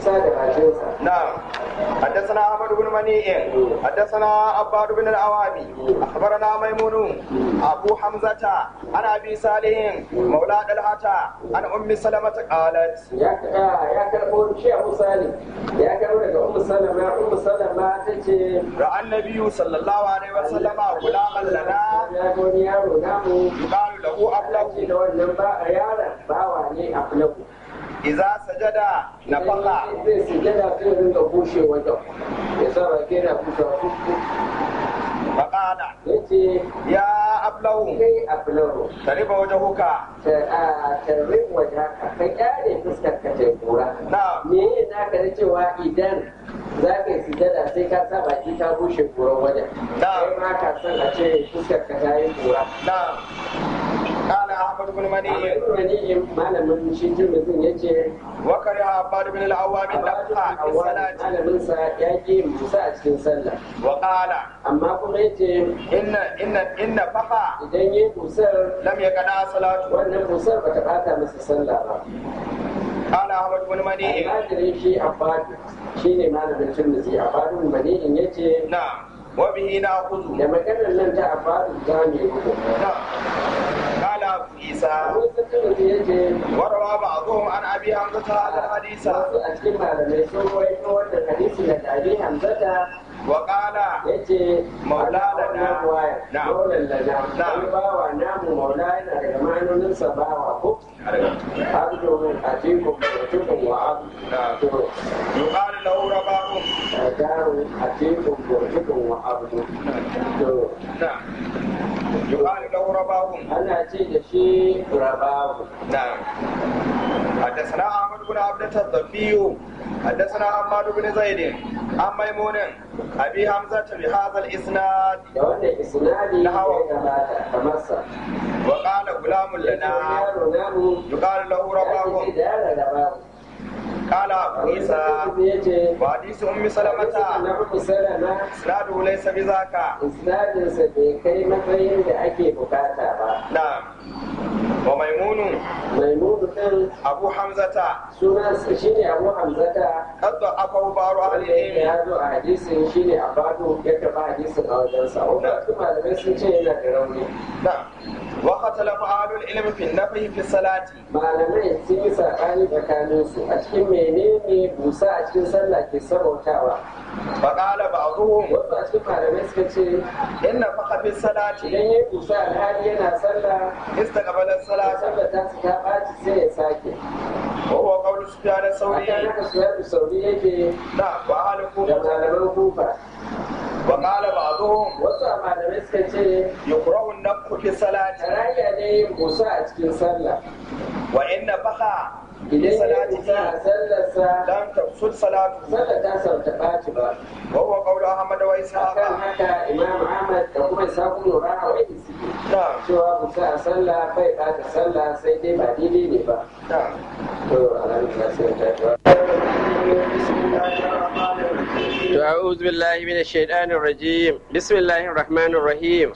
nisa da bakinsa نعم حدثنا احمد بن منيع حدثنا عباد بن العوابي اخبرنا ميمون ابو حمزه عن ابي صالح مولى طلحه عن ام سلمه قالت ya ya karbo shi Abu Salim ya karbo daga Ummu Salama Ummu Salama tace راى النبي صلى الله عليه وسلم غلاما لنا ya ga wani yaro namu يقال له ce ابلغ da wannan ba a yaron bawa ne a fulaku اذا سجد نفخ zai sujada zai rinka bushe wajen ya sa baki yana bushewa فقال ya ce يا ابلغ kai a fulaku ترب وجهك tarrin waje haka ka kyale fuskar ka ta kura نعم me ne naka na cewa idan za ka yi sujada sai ka sa baki ta bushe kuran wajen Na'am. kai ma ka san a ce fuskar ka ta yi kura نعم قال احمد بن منيع wani malamin shi jirgin ya ce وكره عباد بن العوام النفخ في الصلاه malaminsa ya ƙi musa a cikin sallah وقال amma kuma ya ce إن إن إن فقع idan ya busar لم يقنع صلاته wannan busar ba ta bata masa sallah ba قال أحمد بن منيع almajirin shi abbadu shi ne malamin turmuzi abbadu mani'in ya ce نعم وبه نأخذ da maganar nan ta abbadu za mu yi hukunta نعم قال أبو عيسى Abu Turmuzi ya ce وروى بعضهم عن أبي حمزة هذا الحديث wasu a cikin malamai sun rawaito wannan hadisi da abi hamzata وقال ya ce Maula lana. Na'am. maulan lana Na'am. wani bawa namu maula yana daga ma'anoninsa bawa ko abdu min atikum wa tukum wa abdu to يقال له رباه daru atikum wa tukum wa abdu to نعم يقال له رباه ana ce da shi rabahu نعم حدثنا احمد بن عبدة الضبي حدثنا حماد بن زيد عن ميمون ابي حمزه بهذا الاسناد da wannan isnadi ya Nahawa. gabata kamar sa وقال غلام لنا yaro namu يقال له ya رباه ce da yaro rabahu قال ابو عيسى ya ce وحديث ام سلمة na uku salama اسناده ليس بذاك isnadinsa bai kai matsayin da ake bukata ba نعم وميمون maimunu ɗin ابو حمزه sunansa shine abu hamzata قد ضعفه بعض اهل wanda yake العلم ya zo a hadisin shine a bado ya karɓa hadisin a wajensa wasu malamai sun ce yana da rauni نعم واختلف اهل العلم في النفي في الصلاه malamai sun yi saɓani tsakaninsu a cikin menene busa a cikin sallah ke sabautawa فقال بعضهم wasu a cikin malamai suka ce ان فقط في الصلاه idan ya busa alhali yana sallah استقبل الصلاه sallah ta su ta ɓaci sai ya sake وهو قول سفيان akan الثوري haka su sauri yake نعم واهل da الكوفه malaman kufa وقال بعضهم wasu a malamai suka ce يكره النفخ في الصلاه tarayya ne yin busa a cikin sallah وان نفخ في idan ya busa a صلاته sallarsa لم تفسد صلاته sallar ta sauta ɓaci ba وهو قول احمد واسحاق akan haka imam ahmad da kuma isaku lura a wani suke نعم cewa busa a sallah bai ɓata sallah sai dai ba daidai ne ba نعم to alhamdulillah sai ta بسم الله الرحمن الرحيم To a'udhu billahi minash shaitanir rajim. Bismillahir rahmanir rahim.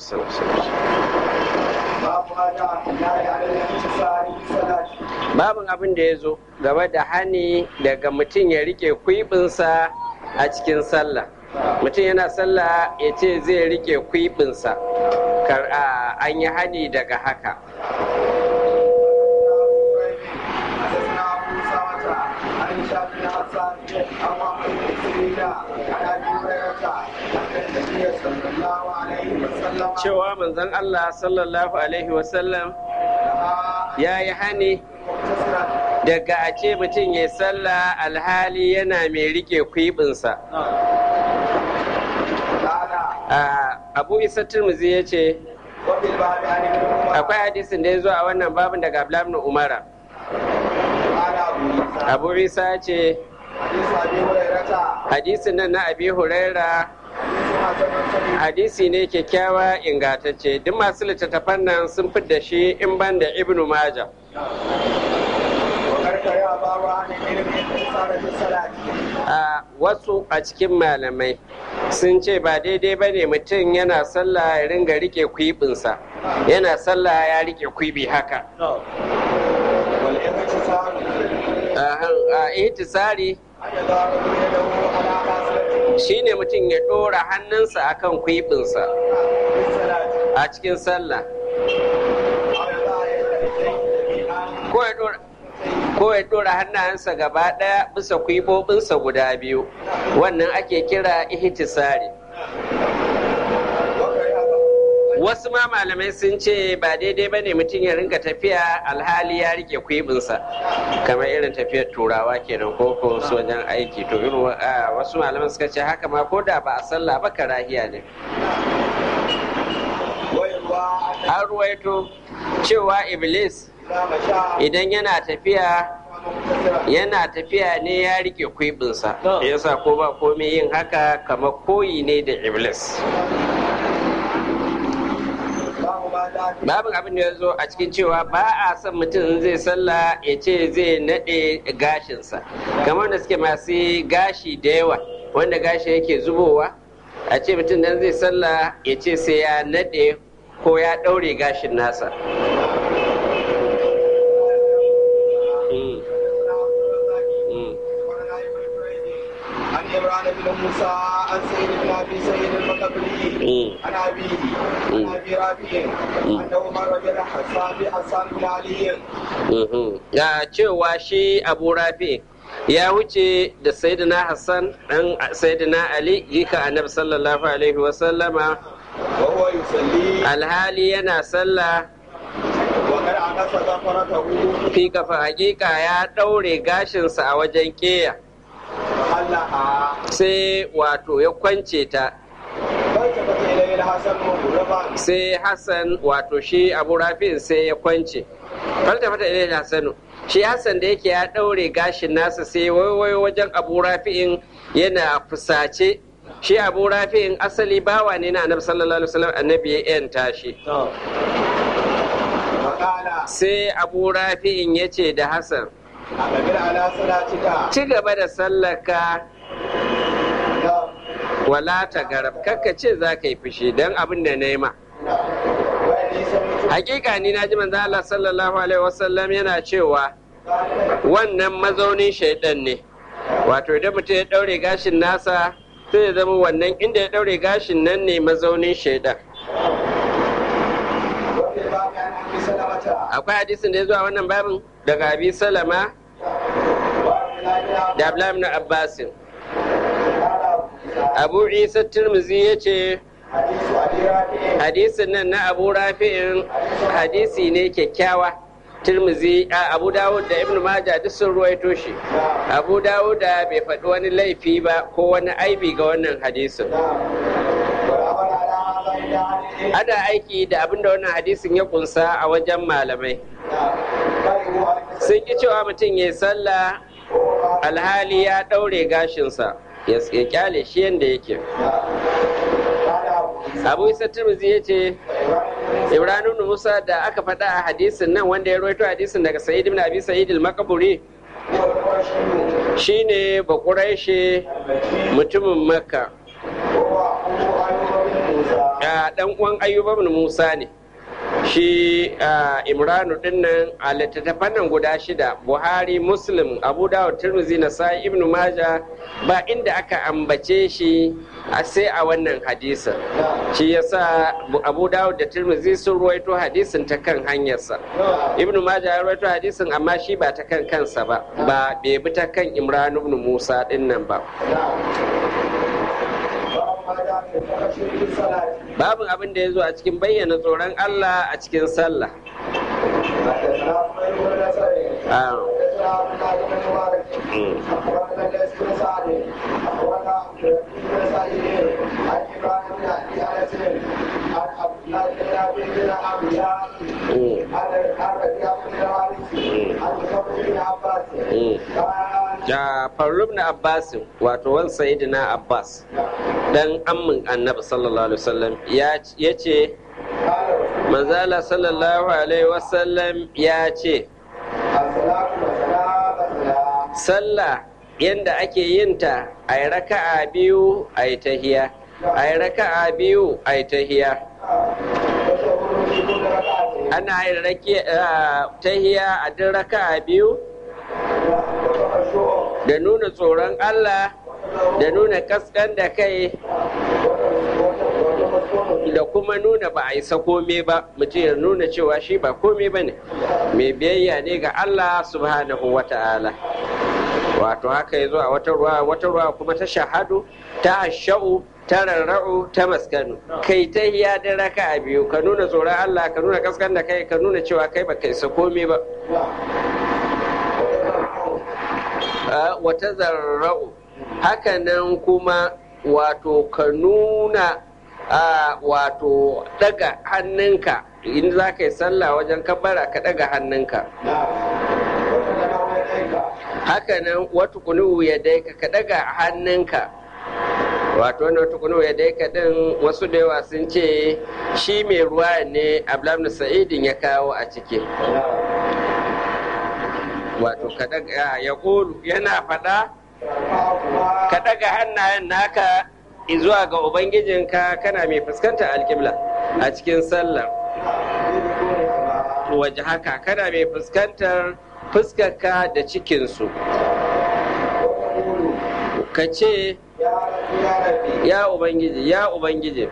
باب ما جاء في النهي عن الانتصار في الصلاه Babin abin da ya zo game da hani daga mutum ya rike kwibinsa a cikin sallah. Mutum yana sallah ya ce zai rike kwibinsa. Kar a an yi hani daga haka. حدثنا ابو اسامه عن هشام بن حسان عن محمد بن سيرين عن ابي هريره ان النبي صلى الله عليه وسلم Cewa manzon Allah sallallahu alaihi wasallam ya yi hani مختصرا daga a ce mutum ya sallah alhali yana mai rike kwibinsa. قال A Abu Isa Tirmidhi ya ce, وفي الباب عن ابن عمر akwai hadisin da ya zo a wannan babin daga Abdullahi ibn Umara. قال ابو عيسى Abu Isa ya ce حديث ابي هريره hadisin nan na Abi Huraira حديث حسن صحيح hadisi ne kyakkyawa ingantacce duk masu littattafan nan sun da shi in ban da Ibn Majah. وقد كره باب عن العلم انتصار في الصلاه A wasu a cikin malamai sun ce ba daidai ba ne mutum yana sallah ya ringa rike kwibinsa yana sallah ya rike kwibi haka والانتصار ihtisari أن يضع الرجل يده على خاصرته shine mutum ya ɗora hannunsa akan kwibinsa في الصلاة a cikin sallah أو يضع يديه جميعا ko ya ɗora ko ya ɗora hannayensa gaba ɗaya bisa kwibobinsa guda biyu wannan ake kira ihtisari وكره wasu ma malamai sun ce ba daidai ba ne mutum ya rinka tafiya alhali ya rike kwibinsa kamar irin tafiyar turawa kenan ko ko su wajen aiki to irin wa- a, wasu malaman suka ce haka ma ko da ba a sallah ba karahiya ne ويروى أن an ruwaito cewa iblis إذا مشى idan yana tafiya مقتصرا yana tafiya ne ya rike kwibinsa yasa ko ba komai yin haka kamar koyi ne da iblis باب ما جاء في babin abin da ya zo a cikin cewa ba a son mutum zai sallah ya ce zai naɗe gashinsa kamar da suke masu gashi da yawa wanda gashi yake zubowa a ce mutum dan zai sallah ya ce sai ya naɗe ko ya ɗaure gashin nasa Mm, mm, عن عمران بن موسى عن سيد بن ابي سيد المقبري mm. عن ابيه عن ابي رافع انه مر بحسان بحسان بن علي Mhm. ya cewa shi abu rafi ya wuce da sayyidina hassan dan sayyidina ali jika annabi sallallahu alaihi wasallama وهو يصلي alhali yana sallah وقد عكس ظفرته fi kafa hakika ya ɗaure gashinsa a wajen keya فحلها sai wato ya kwance ta فالتفت اليه الحسن مغربا sai hassan wato shi abu rafi'in sai ya kwance faltafata ilai hassanu shi hassan da yake ya ɗaure gashin nasa sai waiwayo wajen abu rafi'in yana fusace shi abu rafi'in asali bawa ne na annabi sallallahu alaihi wasallam annabi ya yanta shi وقال sai abu rafi'in ya ce da hassan أقبل على صلاتك ci gaba da sallaka نعم. wala ta garab kakka ce za ka yi fushi don abin da na yi ma وإني سمعت hakika ni na ji manzo Allah sallallahu alaihi wasallam yana cewa wannan mazaunin shaidan ne wato idan mutum ya daure gashin nasa sai ya zama wannan inda ya daure gashin nan ne mazaunin shaidan وفي الباب عن أبي سلمة akwai hadisin da ya zuwa wannan babin daga abi salama وعن الله da abdullahi ibn abbasin قال abu isa tirmizi ya ce حديث أبي رافع hadisin nan na abu rafi'in hadisi ne kyakkyawa tirmizi a abu dawud da ibn majah duk sun ruwaito shi abu dawud da bai faɗi wani laifi ba ko wani aibi ga wannan hadisin والأمر على هذا عند أهل العلم ana aiki da abin da wannan hadisin ya kunsa a wajen malamai كرهوا أن sun ki cewa mutum ya yi sallah alhali ya ɗaure gashinsa ya ya kyale shi yadda yake abu isa tirmizi ya ce ibrahim ibn musa da aka faɗa a hadisin nan wanda ya rawaito hadisin daga sa'id ibn abi sa'id al-makaburi shine bakuraishe mutumin makka a dan uwan ayyuba ibn musa ne shi a imranu dinnan a littattafan nan guda shida buhari muslim abu dawud tirmizi na sa'i ibn maja ba inda aka ambace shi a sai a wannan hadisin shi yasa abu dawud da tirmizi sun ruwaito hadisin ta kan hanyarsa ibn maja ya ruwaito hadisin amma shi ba ta kan kansa ba ba bai bi ta kan imran ibn musa dinnan ba babin abin da ya zo a cikin bayyana tsoron allah a cikin sallah Ah. Mm. Mm. Mm. da farub na abbas wato wan sayyidina abbas dan ammin annabi sallallahu alaihi wasallam ya ce manzala sallallahu alaihi wasallam ya ce sallah yadda ake yin ta a yi raka'a biyu a yi tahiya a yi raka'a biyu a yi tahiya ana yin tahiya a duk raka'a biyu da nuna tsoron Allah da nuna kaskan da kai da kuma nuna ba a isa kome ba mutum ya nuna cewa shi ba kome ba ne mai biyayya ne ga Allah subhanahu wa ta'ala wato haka ya zo a wata ruwa wata ruwa kuma ta shahadu ta hasha'u ta rarra'u ta maskanu kai ta hiya da raka a biyu ka nuna tsoron Allah ka nuna kaskan da kai ka nuna cewa kai ba kai sa kome ba wata zarra'u haka nan kuma wato ka nuna wato daga hannunka in za ka yi sallah wajen kabara ka daga hannunka haka nan wata kunu ya daika ka daga hannunka wato wanda wata kunu ya daika din wasu da yawa sun ce shi mai ruwa ne ablamnu sa'idin ya kawo a ciki wato ka daga ya kulu yana faɗa ka daga hannayen naka zuwa ga ubangijinka kana mai fuskanta alƙibla a cikin sallar waje haka kana mai fuskantar fuskarka da cikinsu ka ce ya ubangiji ya ubangiji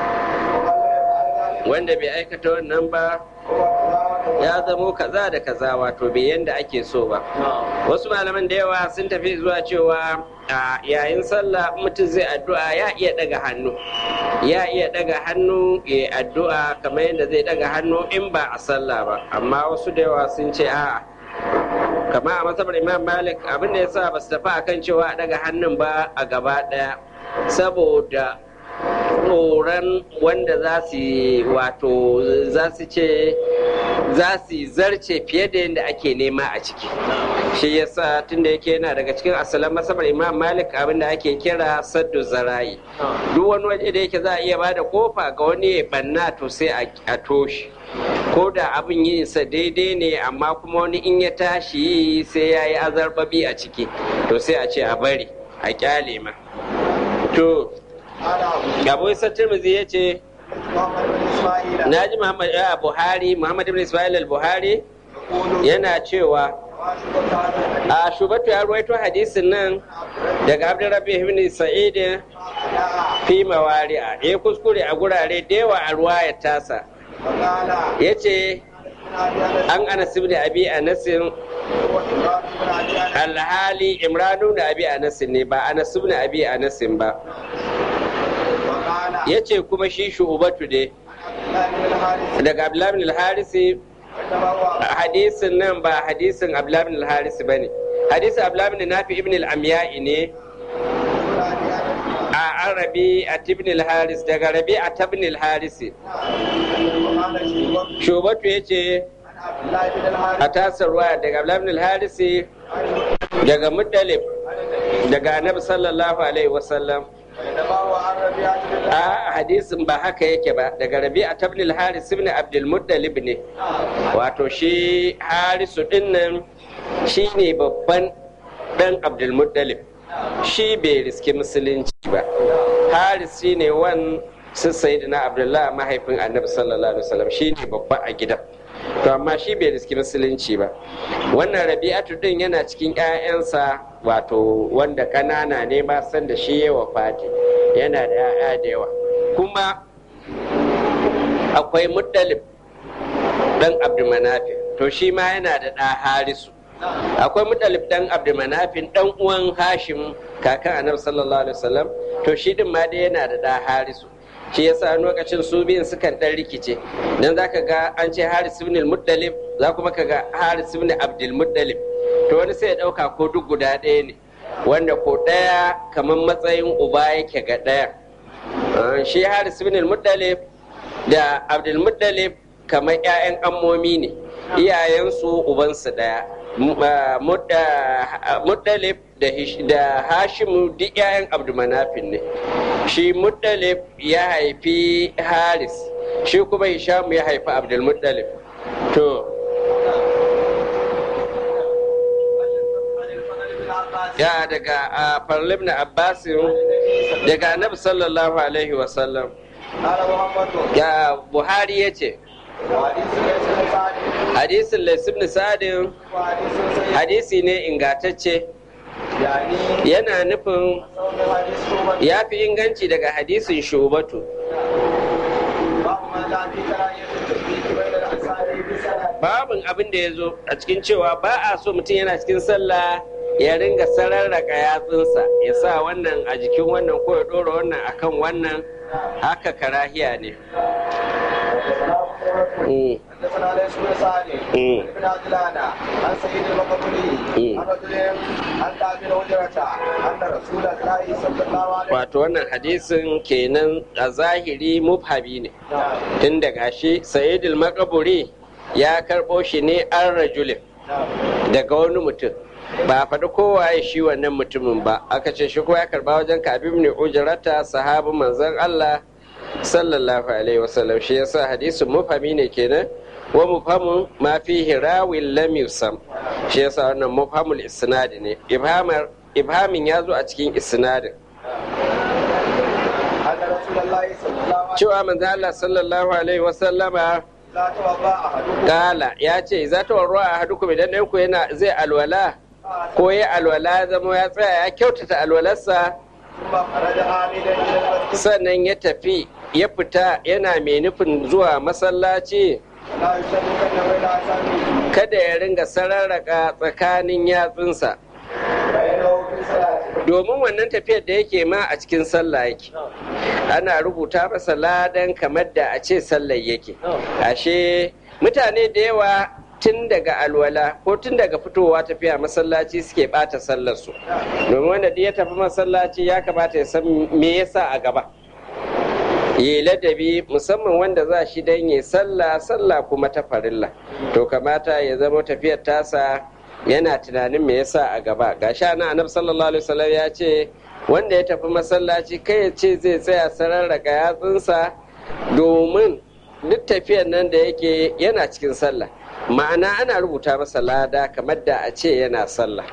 wanda bai aikata wannan ba ya zamo kaza da kaza wato bai yanda ake so ba wasu malaman da yawa sun tafi zuwa cewa a yayin sallah mutum zai addu'a ya iya daga hannu ya iya daga hannu ya addu'a kamar yadda zai daga hannu in ba a sallah ba amma wasu da yawa sun ce a'a kama a matsabar imam malik abin da ya sa ba su tafi akan cewa a daga hannun ba a gaba daya saboda tsoron wanda za su wato za su ce za su zarce fiye da yadda ake nema a ciki shi yasa tunda yake yana daga cikin asalin masabar imam malik abin da ake kira saddu zara'i duk wani waje da yake za a iya bada kofa ga wani ya banna to sai a toshi ko da abin yin sa daidai ne amma kuma wani in ya tashi yi sai ya yi azarbabi a ciki to sai a ce a bari a kyale ma to abu isa tirmidhi ya ce na ji muhammad ya buhari muhammad ibn ismail al-buhari yana cewa a shubatu ya ruwaito hadisin nan daga abdurrabi ibn sa'id fi mawari'a ya kuskure a gurare da yawa a ruwayar tasa ya ce an anas ibn abi anasin alhali imranu da abi anasin ne ba anas ibn abi anasin ba ya ce kuma shi shu'ubatu ne daga abdullahi al-harisi hadisin nan ba hadisin abdullahi al-harisi ba ne hadisin abdullahi nafi ibn al-amya'i ne a an rabi a ibn al-haris daga rabi a ibn al-harisi shubatu ya ce a tasar ruwa daga abdullahi al-harisi daga muddalib daga annabi sallallahu alaihi wasallam a hadisin ba haka yake ba daga rabi a tabnil haris ibn abdul muttalib ne wato shi harisu dinnan shi ne babban dan abdul muttalib shi bai riski musulunci ba haris shi ne wan su na abdullahi mahaifin annabi sallallahu alaihi wasallam shi ne babba a gidan to amma shi bai riski musulunci ba wannan rabi'atu din yana cikin 'ya'yansa wato wanda ƙanana ne ba san da shi ya wafati yana da 'ya'ya da yawa kuma akwai muddalib dan abdulmanafi to shi ma yana da ɗa harisu akwai muddalib dan abdulmanafin dan uwan hashim kakan annabi sallallahu alaihi wasallam to shi din ma dai yana da ɗa harisu shi yasa lokacin su biyun sukan dan rikice dan zaka ga an ce Haris ibn al-Muttalib za kuma ka ga Haris ibn Abdul Muttalib to wani sai ya dauka ko duk guda ɗaya ne wanda ko ɗaya kamar matsayin uba yake ga ɗaya shi Haris ibn al-Muttalib da Abdul Muttalib kamar ƴaƴan ammomi ne iyayensu ubansu ɗaya Muttalib da Hashimu duk 'ya'yan Abdulmanafin ne. Shi Muttalib ya haifi Haris, shi kuma Hishamu ya haifi Abdulmuttalib. To, ya daga a farlib na Abbasin daga Annabi sallallahu Alaihi wasallam. Ya Buhari ya ce, hadisin laisib sa'adin hadisi ne ingatacce يعني yana nufin صوم حديث شعبة ya fi inganci daga hadisin shubatu باب ما لا في كراهية التشبيه بين الأنصار بالصلاة babin abin da ya zo a cikin cewa ba a so mutum yana cikin sallah ya ringa sararraka yatsunsa ya sa wannan a jikin wannan ko ya ɗora wannan akan wannan haka karahiya ne Mm. حدثنا ليس بن سعد مم. بن عجلان عن سيد المقبولي مم. عن رجل عن كعب بن هجرة أن رسول الله صلى الله عليه wato wannan hadisin kenan a zahiri mubhabi ne نعم tun daga shi sayyidul makaburi ya karɓo shi ne an rajulin نعم daga wani mutum ba a faɗi kowa ya shi wannan mutumin ba aka ce shi ko ya karba wajen kabib ne ujrata sahabu manzon Allah sallallahu alaihi wasallam shi yasa hadisin mufhami ne kenan wa mufhamun ma fihi rawin lam yusam shi yasa wannan mufhamul isnad ne ibhamar ibhamin ya zo a cikin isnadin أن رسول الله صلى الله عليه cewa manzon Allah sallallahu alaihi wasallama وسلم لا توضأ أحدكم kala ya ce za ta warwa a hadukum idan ɗayan ku yana zai alwala ko ya alwala zama ya tsaya ya kyautata alwalarsa ثم خرج عامدا إلى المسجد sannan ya tafi ya fita yana mai nufin zuwa masallaci لا يشركن بين أصابعه kada ya ringa sararraka tsakanin yatsunsa فإنه في صلاته domin wannan tafiyar da yake ma a cikin sallah yake ana rubuta masa ladan kamar da a ce sallar yake ashe mutane da yawa tun daga alwala ko tun daga fitowa tafiya masallaci suke bata sallarsu domin wanda duk ya tafi masallaci ya kamata ya san me yasa a gaba yi ladabi musamman wanda za shi don yi sallah sallah kuma ta farilla to kamata ya zama tafiyar tasa yana tunanin me yasa a gaba ga sha na annabi sallallahu alaihi wasallam ya ce wanda ya tafi masallaci kai ya ce zai tsaya sararraka yatsunsa domin duk tafiyar nan da yake yana cikin sallah ma'ana ana rubuta masa lada kamar da a ce yana sallah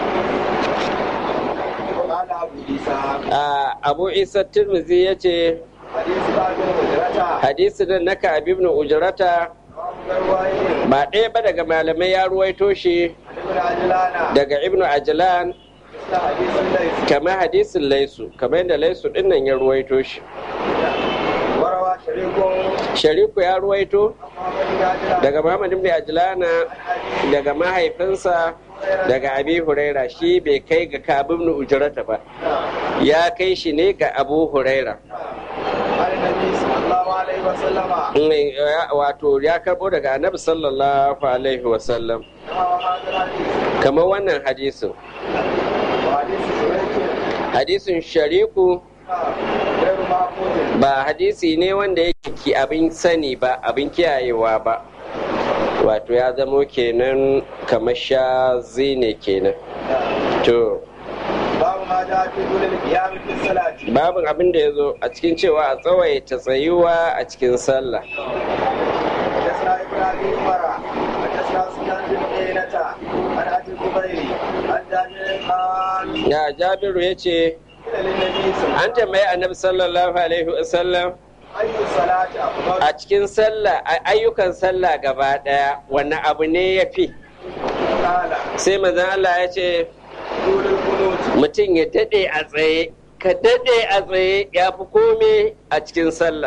وقال أبو عيسى a abu isa tirmizi ya ce حديث بعض الهجرة hadisi nan na ka'ab ibn ujrata رواية ba ɗaya ba daga malamai ya ruwaito shi ابن عجلان daga ibn ajlan مثل حديث الليث kamar hadisin laisu kamar yadda laisu ɗin nan ya ruwaito shi وروى شريك shariku ya ruwaito محمد بن عجلان daga muhammad ibn ajlana daga mahaifinsa daga abi huraira shi bai kai ga ka'ab ibn ujrata ba ya kai shi ne ga abu huraira عن النبي صلى الله عليه وسلم Mm, ya- wato ya karbo daga annabi sallallahu alaihi wasallam وهذا الحديث kamar wannan hadisin وحديث شريك hadisin shariku غير معقول ba hadisi ne wanda yake ki abin sani ba abin kiyayewa ba wato ya zamo kenan kamar shazi ne kenan to باب ما جاء في طول القيام في الصلاة babin abin da ya zo a cikin cewa a tsawaita tsayuwa a cikin sallah حدثنا ابن ابي عمر حدثنا سفيان بن عيينة عن ابي الزبير عن جابر قال ya jabiru ya ce قيل للنبي صلى الله an tambayi annabi sallallahu alaihi wasallam اي الصلاة افضل a cikin sallah a ayyukan sallah gaba daya wani abu ne ya fi قال sai manzon Allah ya ce طول القنوت mutum ya daɗe a tsaye ka daɗe a tsaye ya fi kome a cikin sallah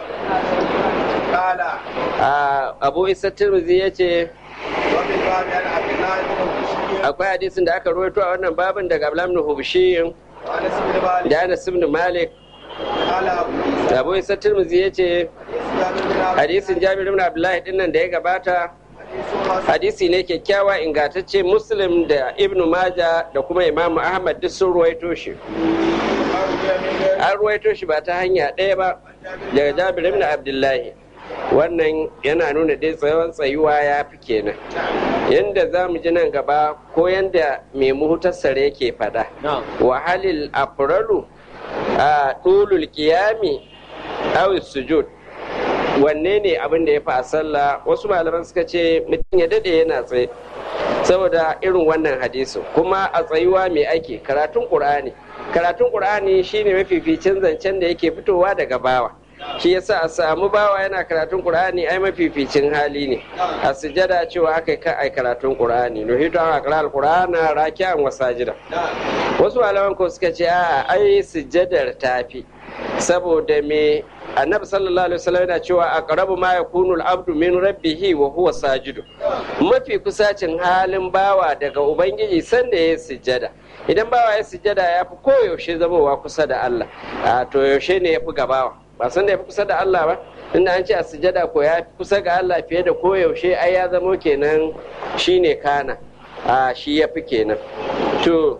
قال a abu isa tirmidhi ya ce وفي الباب عن عبد الله بن بشير akwai hadisin da aka rawaito a wannan babin daga ablam ibn hubshi وانس بن مالك da anas ibn malik قال ابو عيسى abu isa tirmidhi ya ce حديث جابر بن عبد hadisin jabir ibn abdullahi din nan da ya gabata حديث حسن hadisi ne kyakkyawa ingantacce muslim da ibn maja da kuma imamu ahmad duk sun ruwaito shi أرجو من غير an ruwaito shi ba ta hanya ɗaya ba daga jabir ibn abdullahi wannan yana nuna dai tsawon tsayuwa ya fi kenan yanda za mu ji nan gaba ko yanda mai muhtasar yake faɗa wahalil afralu a ɗulul ƙiyami aw sujud wanne ne abin da ya fi a sallah wasu malaman suka ce mutum ya dade yana tsaye saboda irin wannan hadisin kuma a tsayuwa mai ake karatun ƙur'ani karatun ƙur'ani shine mafificin zancen da yake fitowa daga bawa shi yasa a samu bawa yana karatun qur'ani ai mafificin hali ne a sujada cewa aka ka ai karatun qur'ani nuhitu an aqra al-qur'ana raki'an wa sajida wasu malaman ko suka ce a ai sujadar tafi saboda me annabi sallallahu alaihi wasallam yana cewa aqrabu ma yakunu al-abdu min rabbihi wa huwa sajidu mafi kusacin halin bawa daga ubangiji sanda ya sujjada idan bawa ya sujjada ya fi koyaushe zamowa kusa da Allah a to yaushe ne ya fi gabawa ba san da ya fi kusa da Allah ba inda an ce a sujjada ko ya fi kusa ga Allah fiye da koyaushe ai ya zamo kenan shine kana a shi ya fi kenan to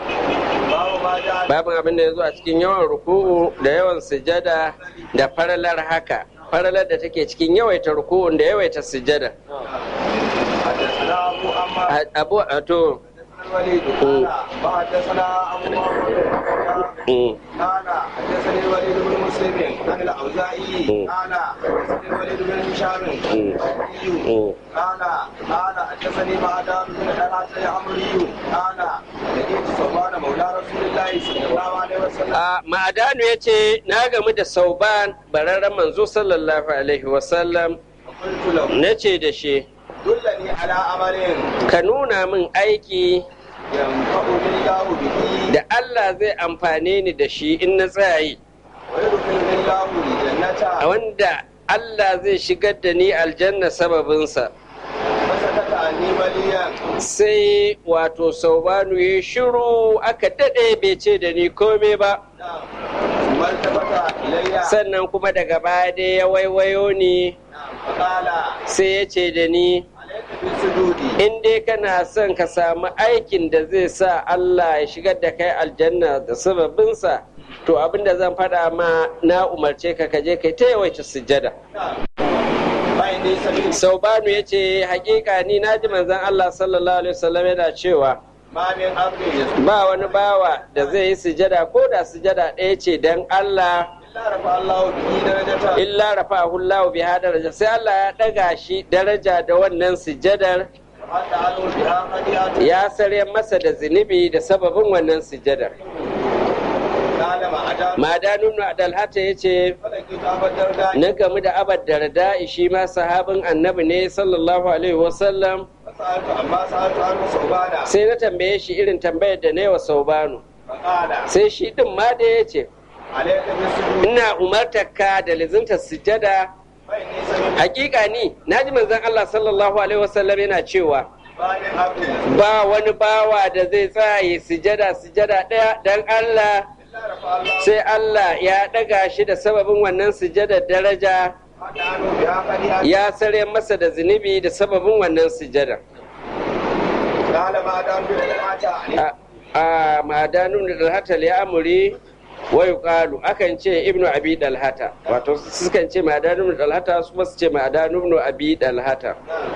babin abin da ya zo a cikin yawan ruku'u da yawan sujada da faralar haka faralar da take cikin yawaita ruku'un da yawaita sujada abu a to الوليد قال وحدثنا ابو محمد قال حدثني الوليد بن مسلم عن الاوزاعي قال حدثني الوليد بن هشام قال قال حدثني معدان بن طلحه العمري قال لقيت صوبان مولى رسول الله صلى الله عليه وسلم ma'adanu ya ce na gamu da sauban bararren manzo sallallahu alaihi wasallam فقلت له na ce da shi دلني على عمل ka nuna min aiki ينفعني الله به da Allah zai amfane ni da shi in na tsayi ويدخلني الله a الجنه wanda Allah zai shigar da ni aljanna sababinsa فسكت عني مليا sai wato saubanu ya shiru aka daɗe bai ce da ni komai ba ثم التفت الي sannan kuma daga baya dai ya waiwayo ni فقال sai ya ce da ni عليك بالسجود in dai kana son ka samu aikin da zai sa Allah ya shigar da kai aljanna da sababinsa to abin da zan faɗa ma na umarce ka kaje kai ta yawaita sujjada فإني سمعت saubanu ya ce hakika ni na ji manzon Allah sallallahu alaihi wasallam yana cewa ما من عبد يسجد ba wani bawa da zai yi sujada ko da sujada ɗaya ce don Allah إلا رفع الله به درجة illa rafa'ahu Allah biha daraja sai Allah ya ɗaga shi daraja da wannan sujadar وحتى عنه بها خطيئة ya sare masa da zunubi da sababin wannan sujadar قال ما أجاب madanu ibn adalhata ya ce فلقيت أبا الدرداء na gamu da abad darda shi ma sahabin annabi ne sallallahu alaihi wasallam فسألت عما سألت عنه ثوبانا sai na tambaye shi irin tambayar da na yi wa saubanu فقال sai shi din ma da ya ce عليك بالسجود ina umartar ka da lizinta sujada فإني سمعت hakika ni na ji manzon Allah sallallahu alaihi wasallam yana cewa ما من عبد يسجد ba wani bawa da zai tsaye sujada sujada ɗaya dan Allah إلا رفع الله sai Allah ya ɗaga shi da sababin wannan sujadar daraja حتى عنه بها خطيئة ya sare masa da zunubi da sababin wannan sujadar قال ما دام بالمعجة a madanun da dalhata ya amuri wa yuqalu akan ce ibnu abi dalhata wato sukan ce madanun da dalhata su su ce madanun abi dalhata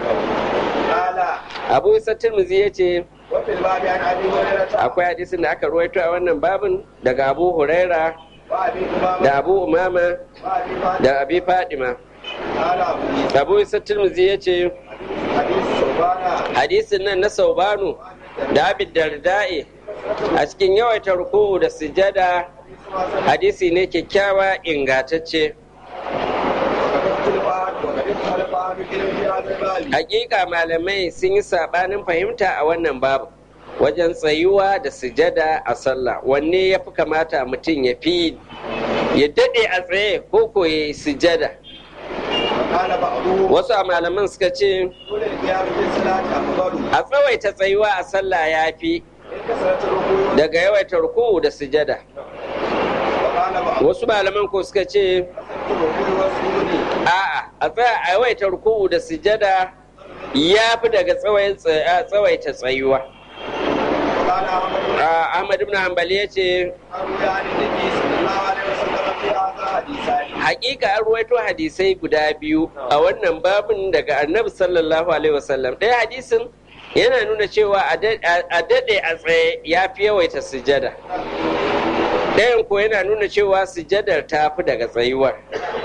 قال abu isa tirmizi ya ce وفي الباب عن أبي هريرة akwai hadisin da aka ruwaito a wannan babin daga abu huraira وأبي أمامة da abu umama وأبي فاطمة da abi fadima قال أبو عيسى abu isa tirmizi ya ce حديث ثوبانا hadisin nan na saubanu da abid darda'i a cikin yawaita ruku'u da sujada hadisi ne kyakkyawa ingantacce hakika malamai sun yi sabanin fahimta a wannan babu wajen tsayuwa da sujada a sallah wanne ya fi kamata mutum ya fi ya daɗe a tsaye ko ko ya yi sujada wasu a malaman suka ce a tsawaita tsayuwa a sallah ya fi daga yawaita ruku'u da sujada wasu malaman ko suka ce a'a a tsaya a yawaita ruku'u da sujada ya fi daga tsawaita tsayuwa Ahmad ibn Hanbali ya ce hakika an ruwaito hadisai guda biyu a wannan babin daga annabi sallallahu alaihi wasallam ɗaya hadisin yana nuna cewa a daɗe a tsaye ya fi yawaita sujada ɗayan ko yana nuna cewa sujadar ta fi daga tsayuwar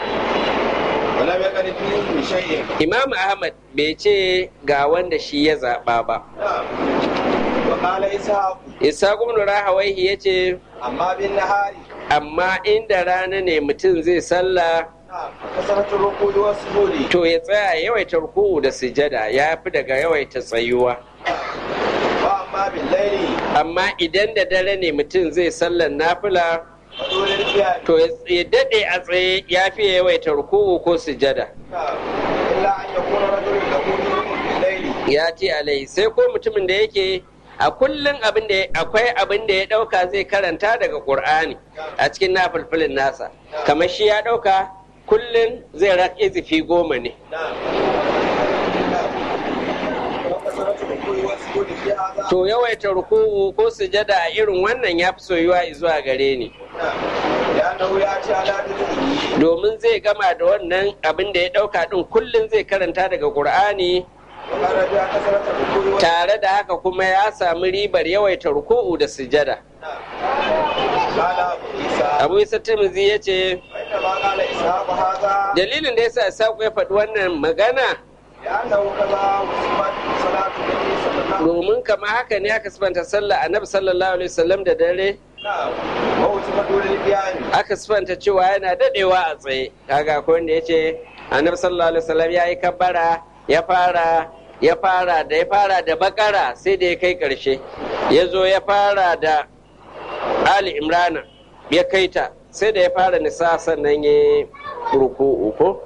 imam ahmad bai ce ga wanda shi ya zaɓa ba isa ibn rahawaihi ya ce أما بالنهار amma inda rana ne mutum zai sallah نعم فكثرة الركوع والسجود to ya tsaya yawaita ruku'u da sujada ya fi daga yawaita tsayuwa وأما بالليل amma idan da dare ne mutum zai sallar nafila فدون القيام to ya daɗe a tsaye ya fi yawaita ruku'u ko sujada نعم إلا أن يكون رجل له نور بالليل ya ce alai sai ko mutumin da yake a kullum abin da akwai abin da ya ɗauka zai karanta daga ƙur'ani a cikin nafilfilin nasa kamar shi ya ɗauka kullum zai rak izifi goma ne نعم نعم وكثرة الركوع والسجود في هذا to yawaita ruku'u ko sujada a irin wannan ya fi soyuwa zuwa gare ni نعم لأنه يأتي على ذكره domin zai gama da wannan abin da ya ɗauka ɗin kullum zai karanta daga ƙur'ani وقال بها كثرة الركوع والسجود tare da haka kuma ya sami ribar yawaita ruku'u da sujada نعم قال أبو عيسى abu isa tirmidhi ya ce وإنما قال إسحاق هذا dalilin da yasa Isaku ya faɗi wannan magana لأنه كذا وصفت صلاة النبي صلى الله عليه وسلم domin kama haka ne aka sifanta sallah annabi sallallahu alaihi wasallam da dare نعم ووصفت دون القيام aka sifanta cewa yana dadewa a tsaye kaga ko wanda yace annabi sallallahu alaihi wasallam yayi kabbara ya fara ya fara da ya fara da bakara sai da ya kai karshe ya zo ya fara da ali imrana ya kai ta sai da ya fara nisa sannan ya ruku'u ko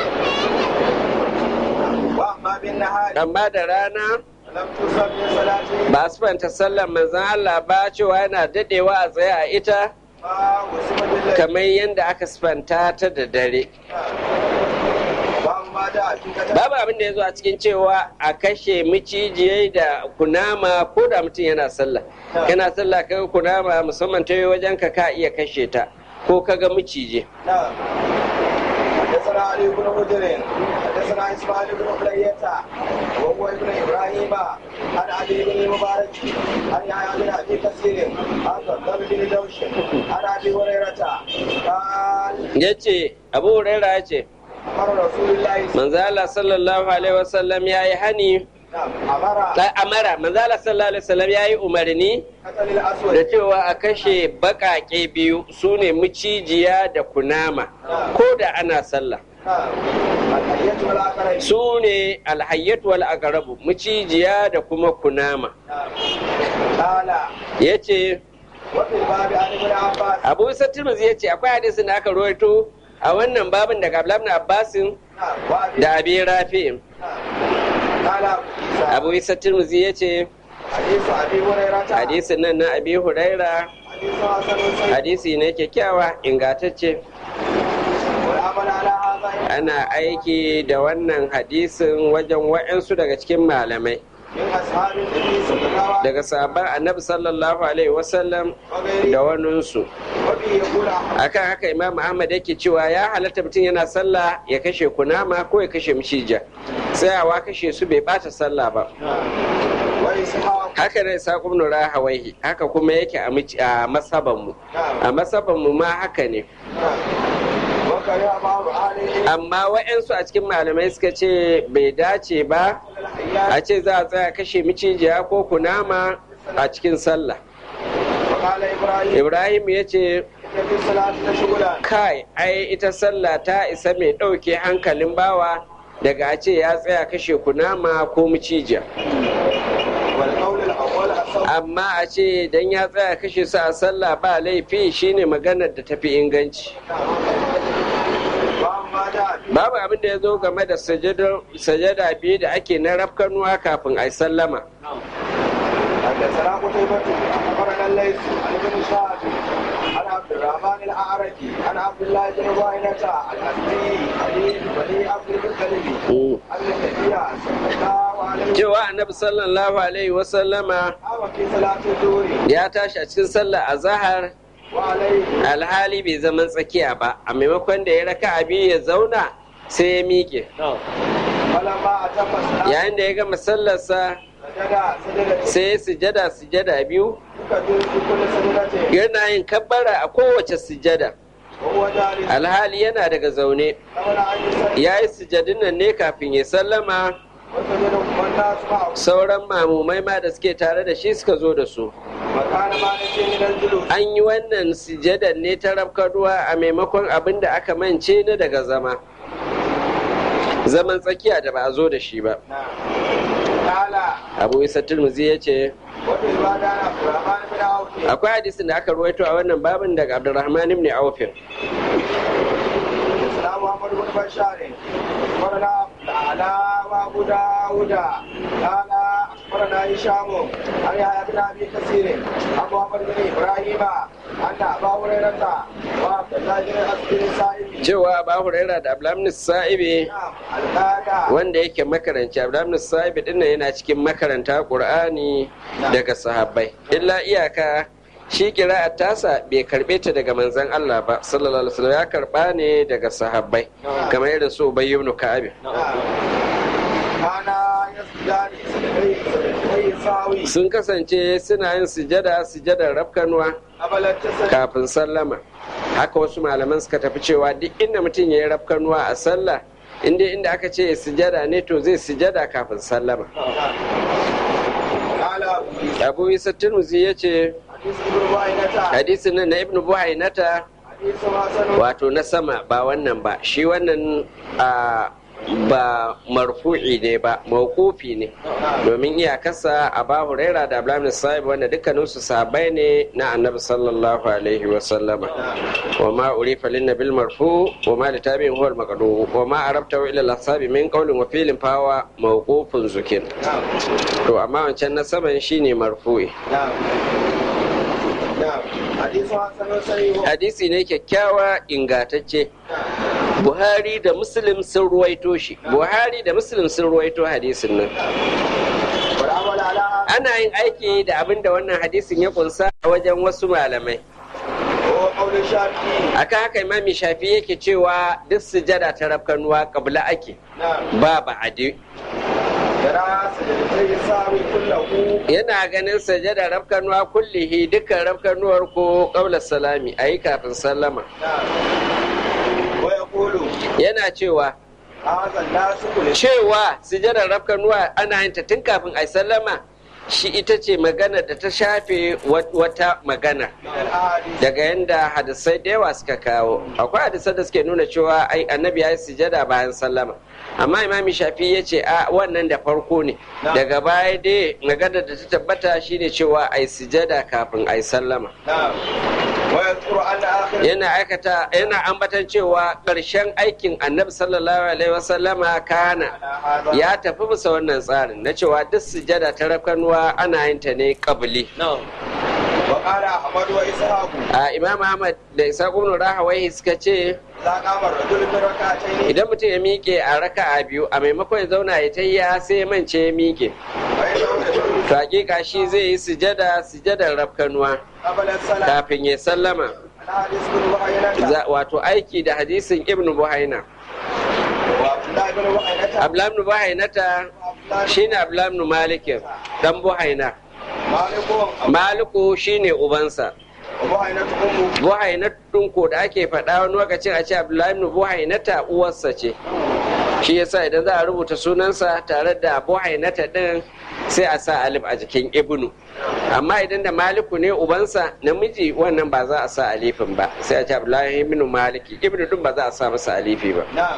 وأما بالنهار amma da rana لم تصب من صلاته ba su fanta sallar manzan Allah ba cewa yana dadewa a tsaye a ita ما وصف بالليل kamar yadda aka sifanta ta da dare وأما جاء في كتاب babu abin da ya zo a cikin cewa a kashe micijiyai da kunama ko da mutum yana sallah kana sallah kaga kunama musamman ta yi wajen ka ka iya kashe ta ko kaga miciji نعم حدثنا علي بن حجر حدثنا اسماعيل بن حلية وهو ابن ابراهيم عن علي بن المبارك عن يحيى بن ابي كثير عن ضرب بن دوش عن ابي هريرة قال ya ce abu huraira ya ce امر رسول الله manzo Allah sallallahu alaihi wasallam ya yi hani نعم امر ta amara manzo Allah sallallahu alaihi wasallam ya yi umarni قتل da الاسود cewa a kashe baƙaƙe biyu su ne micijiya da kunama ko da ana sallah نعم الحية والاخرين su ne alhayyatu wal aqrabu micijiya da kuma kunama نعم قال ya ce وفي الباب عن ابن عباس abu isa tirmidhi ya ce akwai hadisin da aka rawaito a wannan babin daga abdullahi ibn abbasin نعم وابي da abi rafi'in نعم قال ابو عيسى abu isa tirmidhi ya ce حديث ابي هريرة hadisin nan na abi huraira حديث حسن صحيح hadisi ne kyakkyawa ingantacce والعمل على هذا ana aiki da wannan hadisin wajen wa'yansu daga cikin malamai من اصحاب النبي صلى الله عليه daga sabon annabi sallallahu alaihi wasallam وغيره da waninsu وبه يقول احمد akan haka imam ahmad yake cewa ya halatta mutum yana sallah ya kashe kunama ko ya kashe mishija tsayawa kashe su bai bata sallah ba واسحاق haka ne saƙon ibn rahawaihi haka kuma yake a mici- a masaban mu a نعم masaban mu ma haka ne نعم وكره بعض اهل العلم amma wa'yansu a cikin malamai suka ce bai dace ba الحيات a ce za a tsaya kashe micijiya ko kunama a cikin sallah وقال ابراهيم ibrahim ya ce ان في الصلاه شغلا kai ai ita sallah ta isa mai ɗauke hankalin bawa daga a ce ya tsaya kashe kunama ko micijiya والقول الاول الصوت amma a ce dan ya tsaya kashe su a sallah ba laifi shine maganar da tafi inganci واما جاء في babu abin da ya zo game da sajada- sajada biyu da ake na rafkanuwa kafin a yi sallama حدثنا قتيبة أخبرنا الليث عن ابن شهاب عن عبد الرحمن الأعرج عن عبد الله بن بوينة الأسدي علي بن عبد المطلب Mm. أن النبي صلى الله عليه وسلم cewa annabi sallallahu alaihi wasallama قام في صلاة الظهر ya tashi a cikin sallah a zahar وعليه alhali bai zaman tsakiya ba a maimakon da ya raka abi ya zauna sai ya miƙe فلما أتم الصلاة yayin da ya gama sallarsa سجد سجدة sai ya sujada sujada biyu يكبر في كل سجدة yana yin kabbara a kowace sujada وهو جالس alhali yana daga zaune قبل أن يسلم ya yi sujadin nan ne kafin ya sallama وسجد والناس معه sauran mamumai ma da suke tare da shi suka zo da su مكان ما نسي من الجلوس an yi wannan sujadar ne ta rafkanuwa a maimakon abin da aka mance na daga zama zaman tsakiya da ba a zo da shi ba نعم قال abu isa turmuzi ya ce وفي عبادة عبد الرحمن بن عوف akwai hadisin da aka ruwaito a wannan babin daga abdurrahman ibn aufin السلام محمد بن بشار أخبرنا على وأبو داود قال أخبرنا هشام عن يحيى بن أبي كثير عن محمد بن إبراهيم أن أبا هريرة وعبد الله بن أسد السائب cewa ba huraira da abdulhamid sa'ibi نعم الآية wanda yake makaranci abdulhamid sa'ibi din nan yana cikin makaranta qur'ani daga sahabbai illa iyaka shi kira'ar tasa bai karbe ta daga manzon Allah ba sallallahu alaihi wasallam ya karba ne daga sahabbai kamar irin su ubay ibn ka'ab كان يسجد سجدتي ساوي sun kasance suna yin sujada sujadar rafkanuwa قبل التسليم kafin sallama haka wasu malaman suka tafi cewa duk inda mutum ya yi rafkanuwa a sallah inda inda aka ce ya sujada ne to zai sujada kafin sallama قال أبو عيسى abu isa turmuzi ya ce حديث ابن بعينة hadisin nan na ibnu buhainata حديث حسن wato na sama ba wannan ba shi wannan a ba marfu'i ne ba mawqufi ne domin iyakarsa a ba huraira da abdullahi sahib wanda dukkaninsu sahabbai ne na annabi sallallahu alaihi wa sallama wa ma urifa lin nabil marfu wa ma li tabi'in huwa al maqdu wa ma arabta ila al ashabi min qawlin wa fi'lin fa huwa mawqufun zukin نعم to amma wancan na saman shine marfu'i نعم نعم حديث حسن صحيح hadisi ne kyakkyawa ingatacce buhari da muslim sun ruwaito shi buhari da muslim sun ruwaito hadisin nan والعمل على ana yin aiki da abin da wannan hadisin ya kunsa a wajen wasu malamai هو قول الشافعي akan haka imami shafi yake cewa duk sujada ta rafkanuwa kabla ake نعم ba ba'adi يرى سجدتي ساوي كله yana ganin sujada rafkanuwa kullihi dukkan rafkanuwar ko qabla salami ayi kafin sallama نعم ويقول yana cewa هذا الناس كل cewa sujadar rafkanuwa ana yin ta tun kafin a sallama shi ita ce magana da ta shafe wat- wata magana من الأحاديث daga yadda hadisai da yawa suka kawo akwai hadisai da suke nuna cewa ai annabi ya yi sujada bayan sallama amma imami shafi ya ce a wannan da farko ne daga baya dai magana da ta tabbata shine cewa ai sujada kafin ai sallama نعم ويذكر أن آخر yana aikata yana ambatan cewa ƙarshen aikin annabi sallallahu alaihi wasallama kana على هذا ya tafi bisa wannan tsarin na cewa duk sujada ta rafkanuwa ana yin ta ne kabili وقال أحمد وإسحاق a imam ahmad da isa ibn rahawai suka ce إذا قام الرجل في ركعتين idan mutum ya miƙe a raka'a biyu a maimakon ya zauna ya tayya sai ya mance ya miƙe فإنه يجوز to hakika shi zai yi sujada sujadar rafkanuwa قبل الصلاة kafin ya sallama الحديث بن بحيرة Za- wato aiki da hadisin ibn buhaina وعبد الله بن بحيرة ablam ibn buhainata shine ablam ibn malikin dan buhaina مالك maliku shine ubansa وبحيرة أمه buhainatun ko da ake faɗa wani lokacin a ce abdullahi ibn buhainata uwarsa ce shi yasa idan za a rubuta sunansa tare da buhainata din sai a sa alif a jikin ibnu amma idan da maliku ne ubansa namiji wannan ba za a sa alifin ba sai a ce abdullahi ibn maliki ibnu din ba za a sa masa alifi ba نعم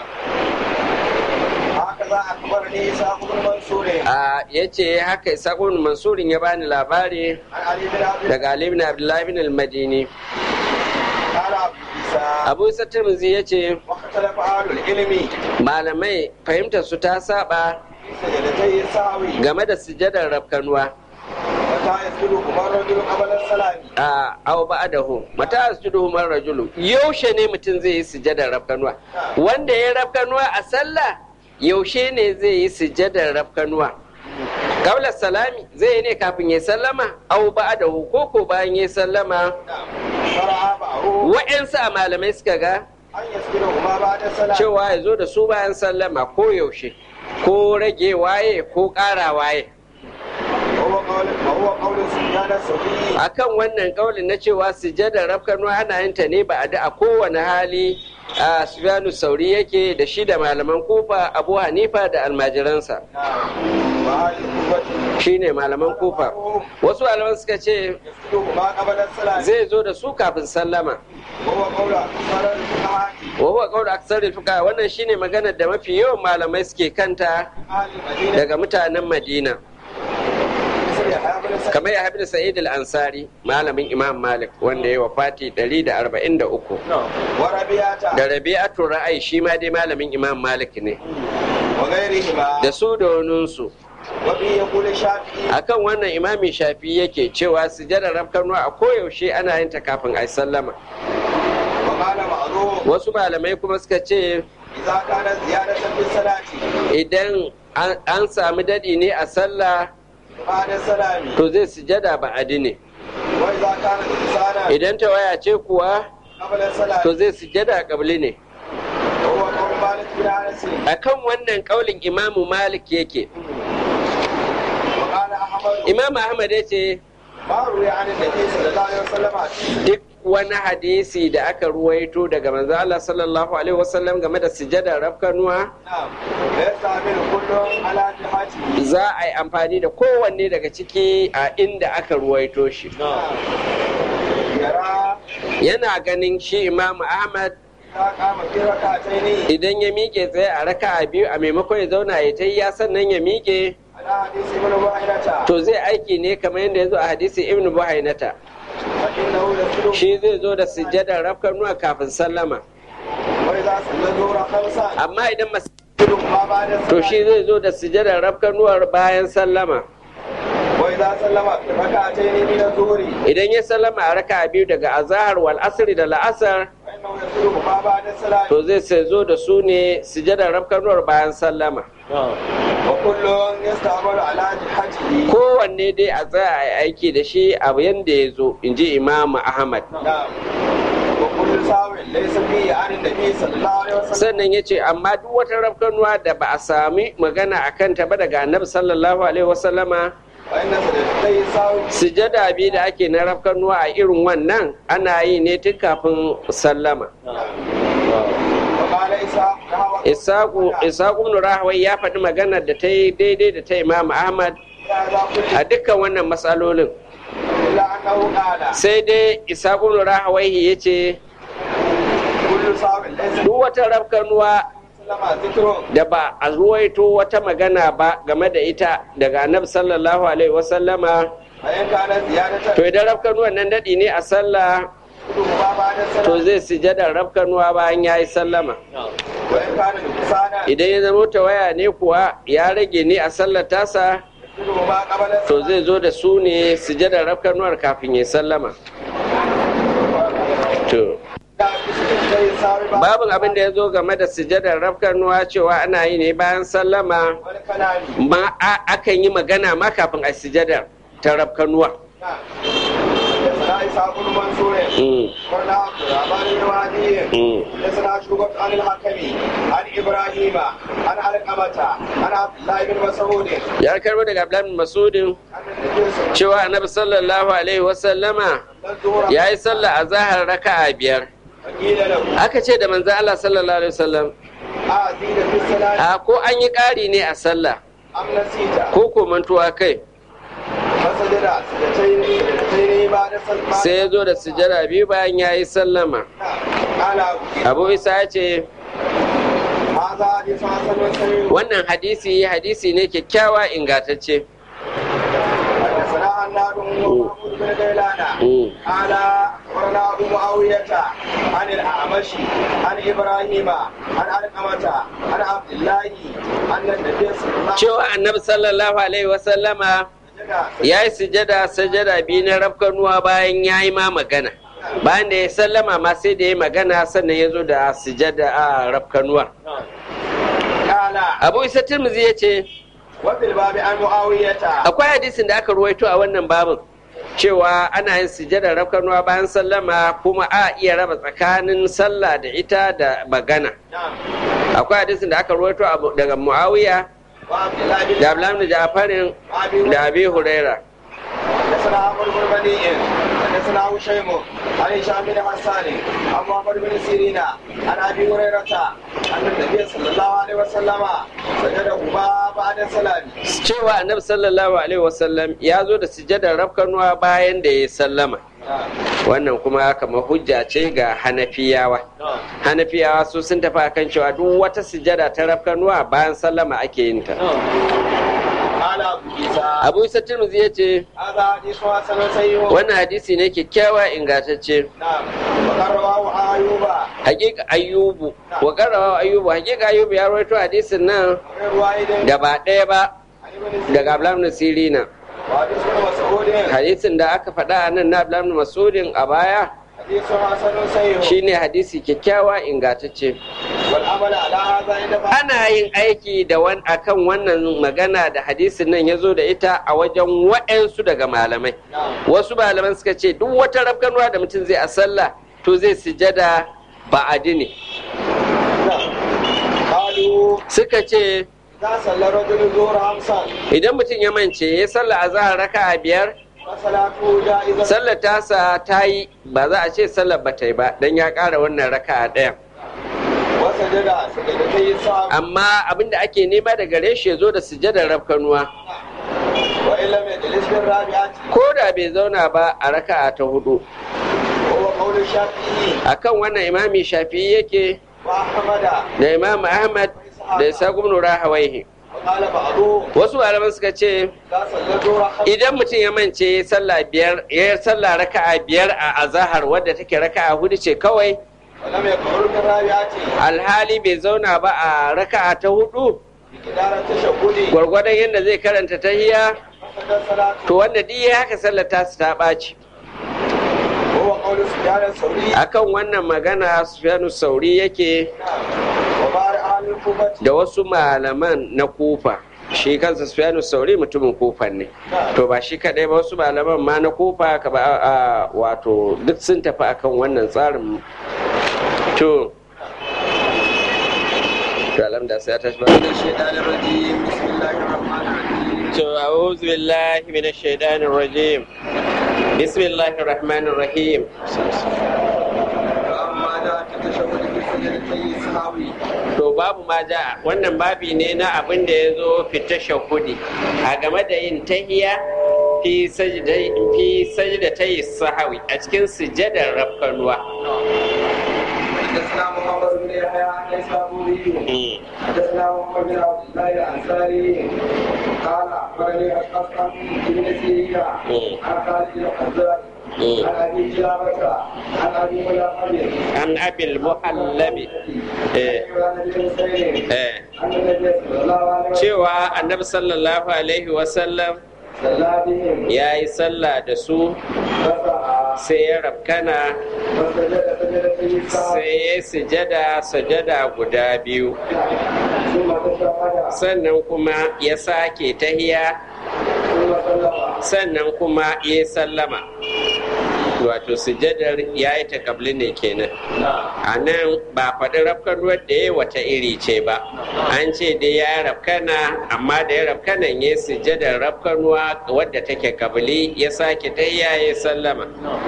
هكذا أخبرني إسحاق بن منصور a yace haka isaqun mansurin ya bani labari عن علي بن عبد daga ali ibn abdullahi ibn al-madini قال عبد عيسى abu isa tirmidhi yace واختلف أهل العلم malamai fahimtar su ta saba في سجدتي السهوي game da sujadar rafkanuwa متى يسجدهما الرجل قبل السلام a aw ba'dahu mata asjuduhu man rajulu yaushe ne mutum zai yi sujadar rafkanuwa wanda ya rafkanuwa a sallah yaushe ne zai yi sujadar rafkanuwa Kabla salami zai yi ne kafin ya sallama aw ba'dahu ko ko bayan ya sallama نعم شرع بعضه wa'yansu a malamai suka ga أن يسجدهما بعد السلام cewa ya zo da su bayan sallama ko yaushe ko rage waye ko ƙara waye وهو قول وهو قول سفيان الثوري akan wannan kaulin na cewa sujadar rafkanuwa ana yin ta ne ba a da a kowane hali a Sufyanu Sauri yake da shi da malaman kufa Abu Hanifa da almajiransa نعم وأهل الكوفة shine malaman kufa wasu malaman suka ce يسجدهما قبل السلام zai zo da su kafin sallama وهو قول أكثر الفقهاء wa huwa qawlu aksaril fuqaha wannan shine maganar da mafi yawan malamai suke kanta أهل المدينة daga mutanen Madina مثل يحيى بن سعيد kamar ya habi Sa'id al-Ansari malamin Imam Malik wanda ya wafati 143 وربيعة da Rabi'atu Ra'ai shi ma dai malamin Imam Malik ne وغيرهما da su da waninsu وبه يقول الشافعي akan wannan imami shafi yake cewa sujadar rafkanuwa a koyaushe ana yin ta kafin a sallama وقال معروف wasu malamai kuma suka ce إذا كانت زيادة في الصلاة idan an- an sami daɗi ne a sallah بعد السلام to zai sujada ba'adi ne وإذا كانت إنسانا idan ta waya ce kuwa قبل السلام to zai sujada kabli ne وهو قول مالك بن أنس akan wannan kaulin imamu malik yake وقال أحمد imam ahmad ya ce ما روي عن النبي صلى الله عليه وسلم حديث duk wani hadisi da aka ruwaito daga manzo Allah sallallahu alaihi wasallam game da sujadar rafkanuwa نعم يستعمل كل على جهته za a yi amfani da kowanne daga ciki a inda aka ruwaito shi نعم يرى yana ganin shi imamu ahmad إذا قام في ركعتين idan ya miƙe tsaye a raka'a biyu a maimakon ya zauna ya ta ya sannan ya miƙe على حديث ابن بحيرة to zai aiki ne kamar yadda ya zo a hadisi ibnu buhainata فإنه يسجد shi zai zo da sujjadar rafkanuwa kafin sallama وإذا صلى الظهر خمسا amma idan mas يسجد ما بعد to السلام shi zai zo da sujjadar rafkanuwar bayan sallama وإذا سلم في ركعتين من الظهر idan ya sallama a raka'a biyu daga azahar wal asri da la'asar فإنه يسجد ما بعد السلام to zai sai zo da su ne sujjadar rafkanuwar bayan sallama وكل يستعمل على جهته kowanne dai a tsaya a yi aiki da shi abu yadda ya zo in ji imamu ahmad نعم وكل ساو ليس فيه عن النبي صلى الله عليه وسلم sannan ya ce amma duk wata rafkanuwa da ba a sami magana a kanta ba daga annabi sallallahu alaihi wasallama وإن سجدتي ساو sujada biyu da ake na rafkanuwa a irin wannan ana yi ne tun kafin sallama وقال إسحاق نحو isaku isaku ibn rahawai ya faɗi maganar da ta yi daidai da ta imam ahmad هذا كله a dukkan wannan matsalolin إلا أنه قال sai dai isaku ibn rahawai ya ce كل ساو ليس duk wata rafkanuwa سلم ذكر da ba a ruwaito wata magana ba game da ita daga annabi sallallahu alaihi wasallama فإن كانت زيادة to idan rafkanuwan nan daɗi ne a sallah يسجد ما بعد to السلام zai sujada rafkanuwa bayan ya yi sallama وإن كان نقصانا idan ya zama ta waya ne kuwa ya rage ne a sallar tasa يسجد ما قبل to السلام zai zo da su ne sujada rafkanuwar kafin ya sallama to سجدتي ساو بعد babin abin da ya zo game da sujadar rafkanuwa cewa ana yi ne bayan sallama والكلام ma a- akan yi magana ma kafin a sujadar ta rafkanuwa نعم حدثنا إسحاق بن منصور Mm, قرنا عبد الرحمن بن وهدي mm. حدثنا شعبة عن الحكم عن إبراهيم عن علقمة عن عبد الله بن مسعود ya karbo daga abdullahi bin masudin أن النبي صلى cewa annabi sallallahu alaihi wasallama الله عليه وسلم ya yi sallah a zahar raka'a biyar فقيل له aka ce da manzo Allah sallallahu alaihi wasallam أزيد في الصلاة a ko an yi ƙari ne a sallah أم نسيت ko ko mantuwa kai فسجد سجدتين سجدتين بعد الصلاة sai ya zo da sujada biyu bayan ya yi sallama قال abu isa ya ce هذا حديث حسن صحيح wannan hadisi hadisi ne kyakkyawa ingantacce حدثنا عناد ومحمود بن غيلان Mm. قال أخبرنا أبو معاوية عن الأعمش عن إبراهيم عن علقمة عن عبد الله أن النبي صلى الله عليه cewa annabi sallallahu alaihi wasallama وسلم ya yi sujada sujada biyu na rafkanuwa bayan ya yi ma magana bayan da ya sallama ma sai da ya magana sannan ya zo da sujada a rafkanuwar قال abu isa tirmizi ya ce وفي الباب عن معاوية akwai hadisin da aka ruwaito a wannan babin cewa ana yin sujada rafkanuwa bayan sallama kuma a iya raba tsakanin sallah da ita da magana نعم akwai hadisin da aka ruwaito abu- daga muawiya وعبد الله بن da abdullahi bin jafarin أبي da abi huraira حدثنا عمرو بن مني حدثنا هشيم عن هشام بن حسان عن محمد بن سيرين عن ابي هريره ان النبي صلى الله عليه وسلم سجدهما بعد السلام cewa annabi sallallahu alaihi wasallam ya zo da sujadar rafkanuwa bayan da ya sallama wannan kuma kamar hujja ce ga hanafiyawa hanafiyawa su sun tafi akan cewa duk wata sujada ta rafkanuwa bayan sallama ake yin ta قال ابو عيسى abu isa tirmidhi ya ce هذا حديث حسن صحيح wannan hadisi ne kyakkyawa ingantacce نعم وقد رواه ايوب hakika ayyubu wa karawa ayyubu hakika ayyubu ya rawaito hadisin nan غير واحد da ba ɗaya ba عن ابن daga ablam sirina وحديث ابن مسعود hadisin da aka faɗa a nan na ablam masudin a baya حديث حسن صحيح shine hadisi kyakkyawa ingantacce والعمل على هذا عند بعض ana yin aiki da wan akan wannan magana da hadisin nan ya zo da ita a wajen wa'yansu daga malamai نعم wasu malaman suka ce duk wata rafkanuwa da mutum zai a sallah to zai sujada ba'adi ne نعم قالوا suka ce إذا صلى الرجل الظهر خمسا idan mutum ya mance ya sallah a zahar raka a biyar فصلاته جائزة sallar tasa ta yi ba za a ce sallar ba ta yi ba don ya ƙara wannan raka a ɗayan وسجد سجدتي السهو amma abin da ake nema da gare shi ya zo da sujadar rafkanuwa وإن لم يجلس في الرابعة ko da bai zauna ba a raka'a ta hudu وهو قول الشافعي akan wannan imami shafi'i yake وأحمد da imam ahmad da isa gumnu rahawaihi وقال بعضهم wasu malaman suka ce إذا صلى الظهر خمسا idan mutum ya mance ya sallah biyar ya sallah raka'a biyar a azahar wadda take raka'a hudu ce kawai ولم يقعد في الرابعة alhali bai zauna ba a raka'a ta hudu بقدار التشهد gwargwadon yadda zai karanta tahiya فسجد صلاته to wanda duk ya haka sallar tasu ta ɓaci وهو قول سفيان الثوري akan wannan magana sufyanu sauri yake نعم وبعض أهل الكوفة da wasu malaman na kufa shi kansa sufyanu sauri mutumin kufa ne to ba shi kadai ba wasu malaman ma na kufa ka ba a wato duk sun tafi akan wannan tsarin to to alhamda sai ta tashi ba الشيطان الرجيم بسم الله الرحمن الرحيم to a'udhu billahi minash shaitanir rajim bismillahir rahmanir rahim فأما جاء في التشهد في سجدتي السهو to babu ma ja wannan babi ne na abin da ya zo fita shahudi a game da yin tahiya fi sajdai fi sajdatai sahawi a cikin sujadar rafkanuwa حدثنا محمد بن يحيى ليس ابوه حدثنا محمد بن عبد الله الانصاري قال اخبرني القاسم بن سيرين عن خالد بن حزان عن ابي جلابه عن ابي ملقب an abil muhallabi eh, eh, عن النبي صلى الله عليه وسلم cewa annabi sallallahu alaihi wasallam صلى بهم ya yi sallah da su فسعى sai ya rafkana فسجد سجدتي السهو sai ya yi sujada sujada guda biyu ثم تشهد sannan kuma ya sake tahiya ثم سلم sannan kuma ya sallama wato sujadar ya yi takabli ne kenan a nan ba faɗi rafkan ruwan da ya wata iri ce ba an ce dai ya rafkana amma da ya rafkanan ya sujadar rafkan ruwa wadda take kabili ya sake tahiya ya sallama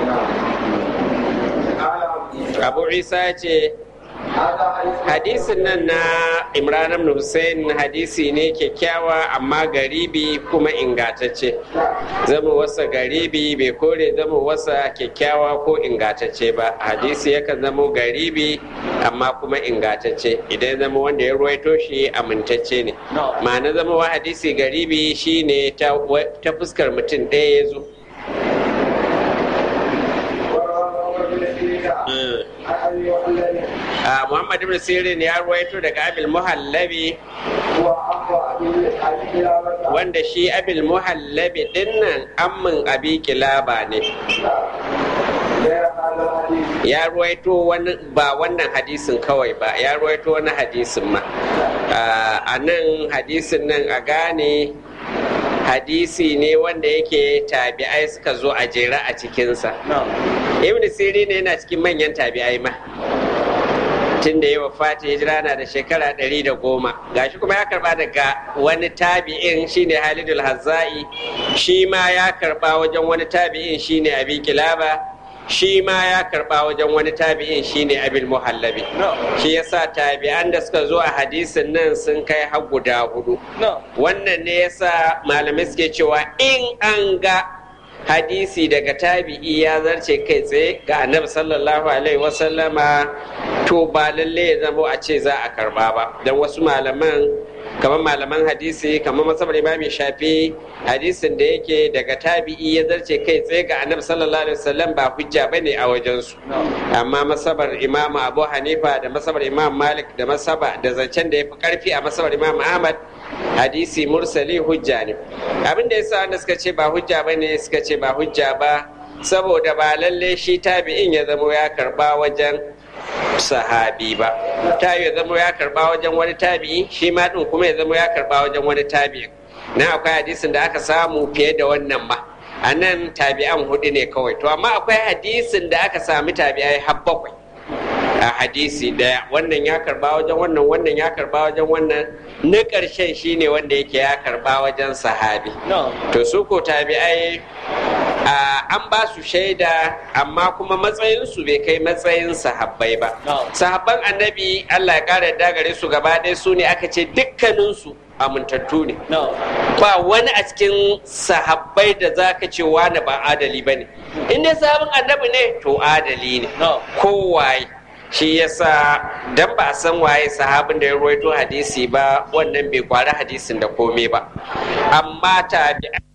قال عبد الله abu isa ce هذا حديث hadisin nan na imran ibn hussein hadisi ne kyakkyawa amma garibi kuma ingatacce zama wasa garibi bai kore zama wasa kyakkyawa ko ingatacce ba hadisi yakan zama garibi amma kuma ingatacce idan zama wanda ya ruwaito shi amintacce ne ma'ana zama wa hadisi garibi shine ta ta fuskar mutum ɗaya ya zo a muhammad ibn sirin ya ruwaito daga abil muhallabi wanda shi abil muhallabi dinnan ammin abi kilaba ne ya ruwaito wani ba wannan hadisin kawai ba ya ruwaito wani hadisin ma a nan hadisin nan a gane hadisi ne wanda yake tabi'ai suka zo a jere a cikinsa ibn siri ne yana cikin manyan tabi'ai ma tun da ya wafata hijira na da shekara ɗari da goma gashi kuma ya karba daga wani tabi'in shine halidul hazza'i shi ma ya karba wajen wani tabi'in shine abi kilaba shi ma ya karba wajen wani tabi'in shine abil muhallabi shi yasa tabi'an da suka zo a hadisin nan sun kai har guda hudu wannan ne yasa malamai suke cewa in an ga hadisi daga tabi'i ya zarce kai tsaye ga annabi sallallahu alaihi wasallama to ba lalle ya zamo a ce za a karba ba don wasu malaman kamar malaman hadisi kamar masabar imami shafi hadisin da yake daga tabi'i ya zarce kai tsaye ga annabi sallallahu alaihi wasallam ba hujja bane a wajensu amma masabar imam abu hanifa da masabar imam malik da masaba da zancen da ya fi karfi a masabar imam ahmad hadisi mursali hujja ne abin da yasa wanda suka ce ba hujja bane suka ce ba hujja ba saboda ba lalle shi tabi'in ya zamo ya karba wajen sahabi ba ta ya zama ya karba wajen wani tabi'i shi ma din kuma ya zama ya karba wajen wani tabi'i na akwai hadisin da aka samu fiye da wannan ma a nan tabi'an hudu ne kawai to amma akwai hadisin da aka sami tabi'ai har bakwai a hadisi daya wannan ya karba wajen wannan wannan ya karba wajen wannan na ƙarshen shine wanda yake ya karba wajen sahabi to su ko tabi'ai an ba su shaida amma kuma matsayinsu bai kai matsayin sahabbai ba sahabban annabi allah ya kara dagare su gaba ɗaya su ne aka ce dukkaninsu amintattu ne ba wani a cikin sahabbai da za ka ce wani ba adali ba ne in dai sahabin annabi ne to adali ne kowaye shi yasa dan ba a san waye sahabin da ya ruwaito hadisi ba wannan bai kwari hadisin da komai ba amma tabi'ai